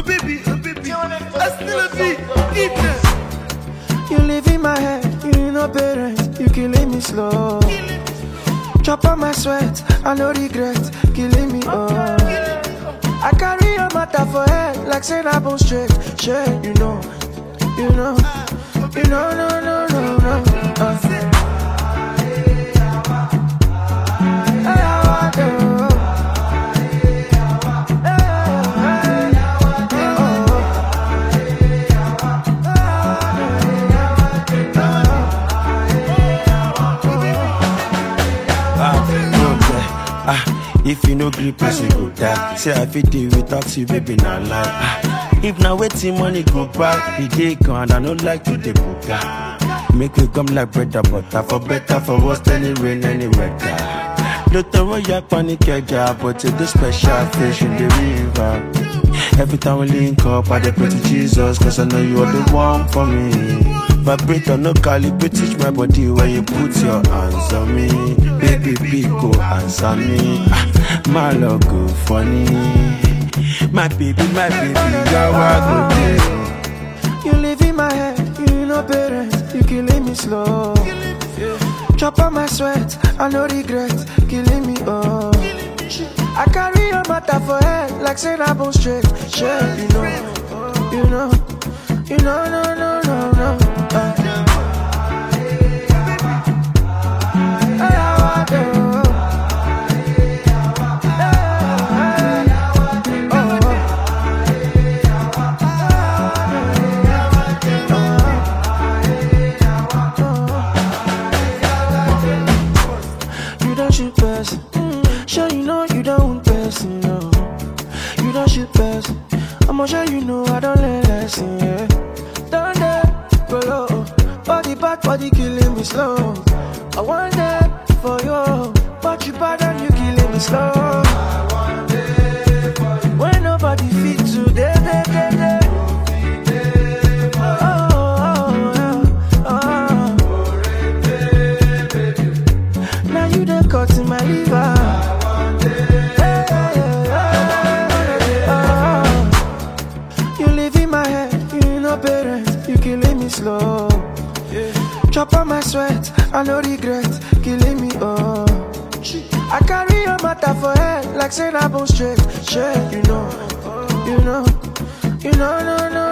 baby, oh baby. I still a beat, eat them. You live in my head, you know parents, you killing me slow. Chop on my sweat, I no regret, killing me oh. I carry your matter for head, like say I bone straight, straight, you know, you know, you know, no, no, no, no. Uh. Hey, I want you. Ah, no lie. Ah, if you no gree, person go die. Say I fit deal without you, baby, not lie. Ah, if now waiting money go back, the day gone, I don't like to the buga. Make we come like bread and butter, for better, for worse, any rain, any weather. Don't throw your panic, job, but to the special fish in the river. Every time we link up, I dey pray to Jesus, cause I know you are the one for me. Vibrator, no calibrate, teach my body when you put your hands on me. Baby, big go answer me. Ah, my love go funny. My baby, my baby, you're a good day. You live in my head, you know parents, you killing me slow. Chop on my sweat, I no regret, killing me oh. I carry your matter for head, like say I bone straight, straight, you know, you know, you know, no, no, no, no. Uh. Hey, I want you. You don't shoot person. Sure you know you don't want person, no. You don't shoot person. I'ma sure you know I don't learn lesson, yeah. Down there, go low. Body back, body killing me slow. I want that for you, but you bad and you killing me slow. When nobody fit today, day, day, day. Oh, oh, oh, oh. Now you done cut in my liver. Hey, oh. You live in my head, you know parents, you killing me slow. Chop on my sweat, I no regret, killing me oh. I carry your matter for head, like say I bone straight, straight, you know, you know, you know, no, no,